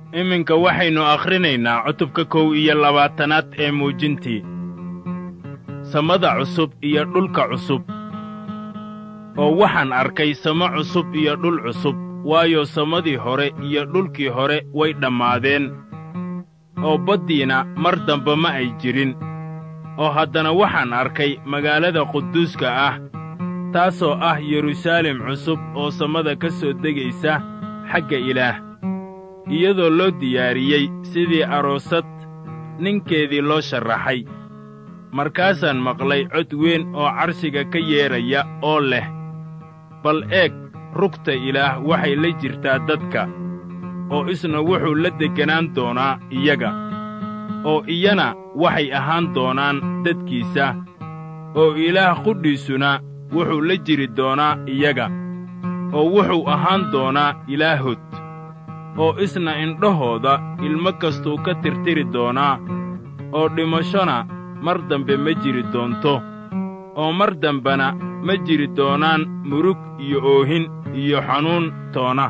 iminka waxaynu akhrinaynaa cutubka kow iyo labaatanaad ee muujintii samada cusub iyo dhulka cusub oo waxaan arkay samo cusub iyo dhul cusub waayo samadii hore iyo dhulkii hore way dhammaadeen oo baddiina mar dambe ma ay jirin oo haddana waxaan arkay magaalada quduuska ah taasoo ah yeruusaalem cusub oo samada ka soo degaysa xagga ilaah iyadoo loo diyaariyey sidii aroosad ninkeedii loo sharraxay markaasaan maqlay cod weyn oo carshiga ka yeedhaya oo leh bal eeg rugta ilaah waxay la jirtaa dadka oo isna wuxuu la degganaan doonaa iyaga oo iyana waxay ahaan doonaan dadkiisa oo ilaah qudhiisuna wuxuu la jiri doonaa iyaga oo wuxuu ahaan doonaa ilaahod oo isna indhahooda ilmo kastuu ka tirtiri doonaa oo dhimashona mar dambe ma jiri doonto oo mar dambena ma jiri doonaan murug iyo oohin iyo xanuun toona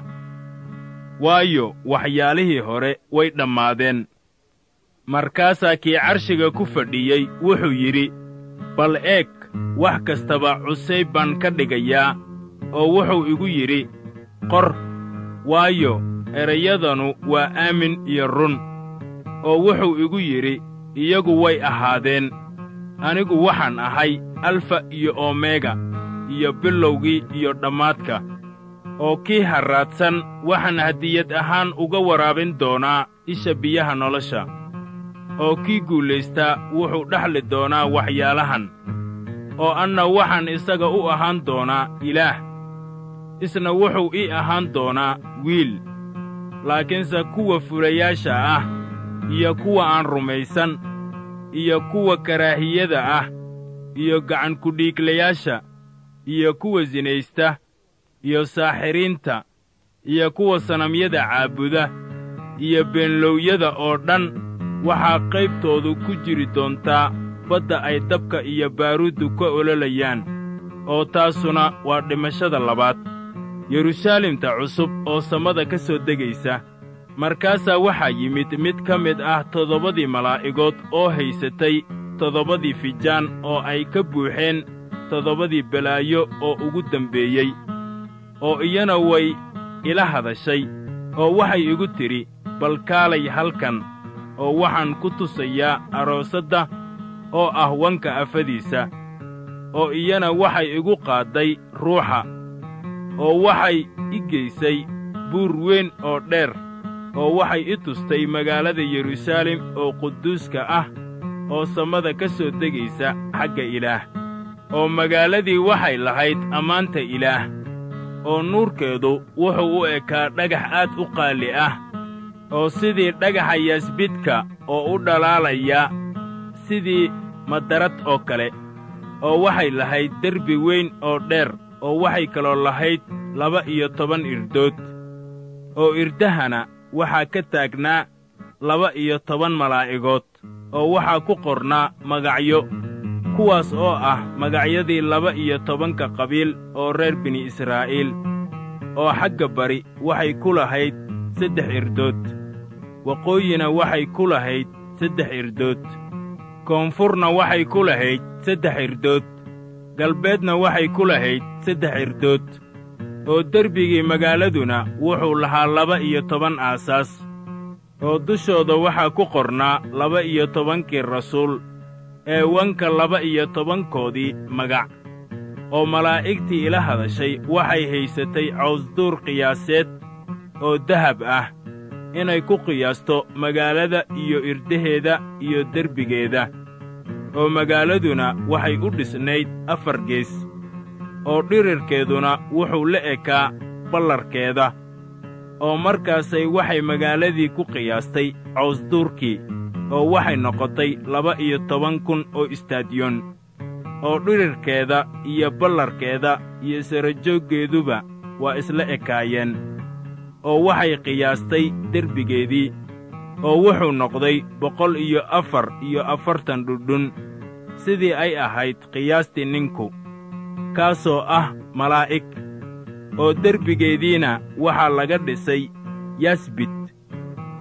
waayo waxyaalihii hore way dhammaadeen markaasaa kii carshiga ku fadhiyey wuxuu yidhi bal eeg wax kastaba cusayb baan ka dhigayaa oo wuxuu igu yidhi qor waayo erayadanu waa aamin iyo run oo wuxuu igu yidhi iyagu way ahaadeen anigu waxaan ahay alfa iyo omega iyo bilowgii iyo dhammaadka oo kii harraadsan waxaan hadiyad ahaan uga waraabin doonaa isha biyaha nolosha oo kii guulaystaa wuxuu dhexli doonaa waxyaalahan oo anna waxaan isaga u ahaan doonaa ilaah isna wuxuu ii ahaan doonaa wiil laakiinse kuwa fulayaasha ah iyo kuwa aan rumaysan iyo kuwa karaahiyada ah iyo gacankudhiiglayaasha iyo kuwa sinaysta iyo saaxiriinta iyo kuwa sanamyada caabuda iyo beenlowyada oo dhan waxaa qaybtoodu ku jiri doontaa badda ay dabka iyo baaruuddu ka ololayaan oo taasuna waa dhimashada labaad yeruusaalemta cusub oo samada ka soo degaysa markaasaa waxaa yimid mid ka mid ah toddobadii malaa'igood oo haysatay toddobadii fijaan oo ay ka buuxeen toddobadii balaayo oo ugu dembeeyey oo iyana way ila hadashay oo waxay igu tidhi bal kaalay halkan oo waxaan ku tusayaa aroosadda oo ah wanka afadiisa oo iyana waxay igu qaadday ruuxa oo waxay i geysay buur weyn oo dheer oo waxay i tustay magaalada yeruusaalem oo quduuska ah oo samada ka soo degaysa xagga ilaah oo magaaladii waxay lahayd ammaanta ilaah oo nuurkeedu wuxuu u ekaa dhagax aad u qaali ah oo sidii dhagaxa yaasbidka oo u dhalaalaya sidii madarad oo kale oo waxay lahayd derbi weyn oo dheer oo waxay kaloo lahayd laba iyo toban irdood oo irdahana waxaa ka taagnaa laba iyo toban malaa'igood oo waxaa ku qornaa magacyo kuwaas oo ah magacyadii laba iyo tobanka qabiil oo reer bini israa'iil oo xagga bari waxay ku lahayd saddex irdood waqooyina waxay ku lahayd saddex irdood koonfurna waxay ku lahayd saddex irdood galbeedna waxay ku lahayd saddex irdood oo derbigii magaaladuna wuxuu lahaa laba iyo toban aasaas oo dushooda waxaa ku qornaa laba iyo tobankii rasuul ee wanka laba iyo tobankoodii magac oo malaa'igtii ila hadashay waxay haysatay cawsduur qiyaaseed oo dahab ah inay ku qiyaasto magaalada iyo irdaheeda iyo derbigeeda oo magaaladuna waxay u dhisnayd afar gees oo dhirirkeeduna wuxuu la ekaa ballarkeeda oo markaasay waxay magaaladii ku qiyaastay cawsduurkii oo waxay noqotay laba iyo toban kun oo istaadiyoon oo dhirirkeeda iyo ballarkeeda iyo sarajooggeeduba waa isla ekaayeen oo waxay qiyaastay derbigeedii oo wuxuu noqday boqol iyo afar iyo afartan dhudhun sidii ay ahayd qiyaastii ninku kaasoo ah malaa'ig oo derbigeediina waxaa laga dhisay yasbid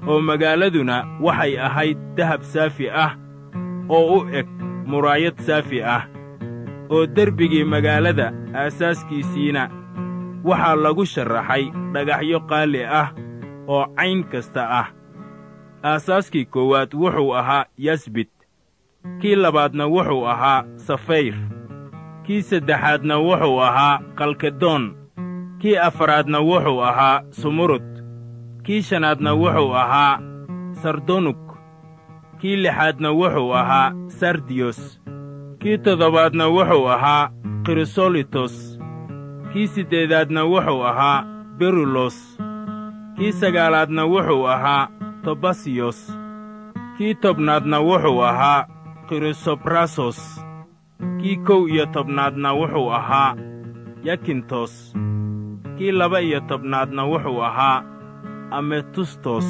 oo magaaladuna waxay ahayd dahab saafi ah oo u eg muraayad saafi ah oo derbigii magaalada aasaaskiisiina waxaa lagu sharraxay dhagaxyo qaali ah oo cayn kasta ah aasaaskii koowaad wuxuu ahaa yasbid kii labaadna wuxuu ahaa safayr kii saddexaadna wuxuu ahaa kalkedoon kii afaraadna wuxuu ahaa sumurud kii shanaadna wuxuu ahaa sardonuk kii lixaadna wuxuu ahaa sardiyos kii toddobaadna wuxuu ahaa krisolitos kii siddeedaadna wuxuu ahaa berulos kii sagaalaadna wuxuu ahaa tobasiyos kii tobnaadna wuxuu ahaa krisobrasos kii kow iyo tobnaadna wuxuu ahaa yakintos kii laba iyo tobnaadna wuxuu ahaa ametustos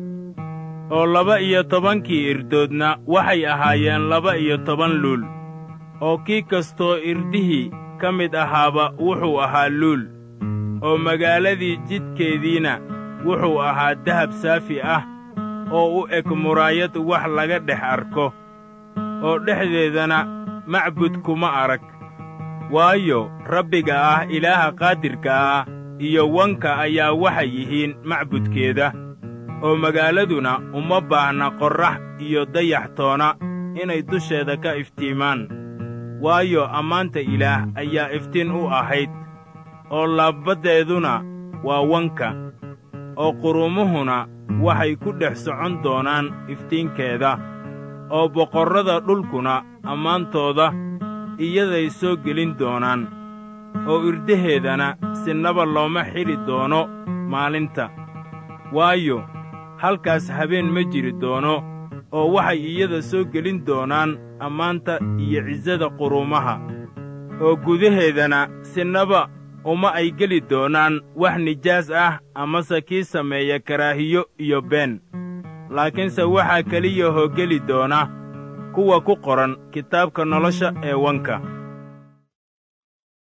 oo laba iyo tobankii irdoodna waxay ahaayeen laba iyo toban luul oo kii kastoo irdihii ka mid ahaaba wuxuu ahaa luul oo magaaladii jidkeediina wuxuu ahaa dahab saafi ah oo u eg muraayad wax laga dhex arko oo dhexdeedana macbud kuma arag waayo rabbiga ah ilaaha qaadirka ah iyo wanka ayaa waxay yihiin macbudkeeda oo magaaladuna uma baahna qorrax iyo dayax toona inay dusheeda ka iftiimaan waayo ammaanta ilaah ayaa iftiin u ahayd oo laabbaddeeduna waa wanka oo qurumuhuna waxay ku dhex socon doonaan iftiinkeeda oo boqorrada dhulkuna ammaantooda iyaday soo gelin doonaan oo irdaheedana sinaba looma xidhi doono maalinta waayo halkaas habeen ma jiri doono oo waxay iyada soo gelin doonaan ammaanta iyo cisada quruumaha oo gudaheedana sinaba uma ay geli doonaan wax nijaas ah amase kii sameeya karaahiyo iyo been laakiinse waxaa keliya hoo geli doona kuwa ku qoran kitaabka nolosha ee wanka